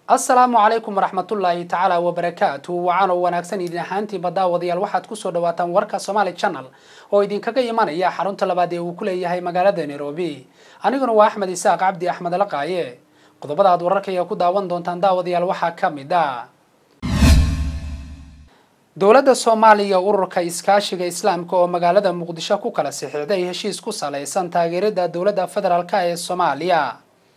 asalaamu calaykum waraxmatullaahi tacaala wabarakaatu wacan oo wanaagsan idin ahaantiinba daawadayaal waxaad kusoo dhawaataan warka somaali channel oo idinkaga imanaya xarunta labaad ee uu ku leeyahay magaalada nairobi aniguna waa axmed isaaq cabdi axmed laqaaye qodobada aad wararkaya ku daawan doontaan daawadayaal waxaa ka mid ah dowladda soomaaliya ururka iskaashiga islaamka oo magaalada muqdisho ku kala sixiixday heshiis ku salaysan taageerada dowladda federaalk ee soomaaliya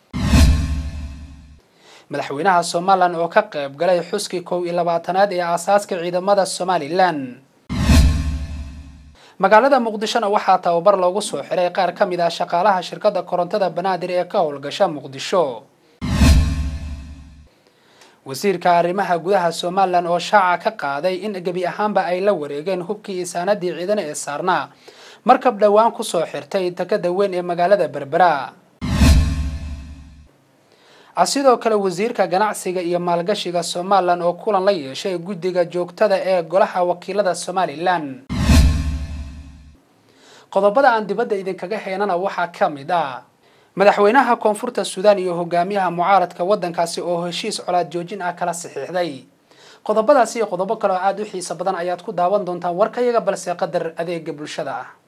madaxweynaha somalilan oo ka qayb galay xuskii kow iyo labaatanaad ee aasaaska ciidamada somalilan magaalada muqdishona waxaa tababar loogu soo xiray qaar ka mid ah shaqaalaha shirkadda korontada banaadir ee ka howlgasha muqdisho wasiirka arrimaha gudaha somalilan oo shaaca ka qaaday in gebi ahaanba ay la wareegeen hubkii isaanadii ciidan ee saarnaa markab dhowaan kusoo xirtay takada weyn ee magaalada berbera sidoo kale wasiirka ganacsiga iyo maalgashiga somalilan oo kulan la yeeshay guddiga joogtada ee golaha wakiilada somalilan qodobada aan dibadda idinkaga heenana waxaa ka mid ah madaxweynaha koonfurta suudaan iyo hogaamiyaha mucaaradka waddankaasi oo heshiis colaad joojin ah kala saxiixday qodobadaasi iyo qodobo kale oo aada u xiiso badan ayaad ku daawan doontaan warkayaga balse qadar adeega bulshada ah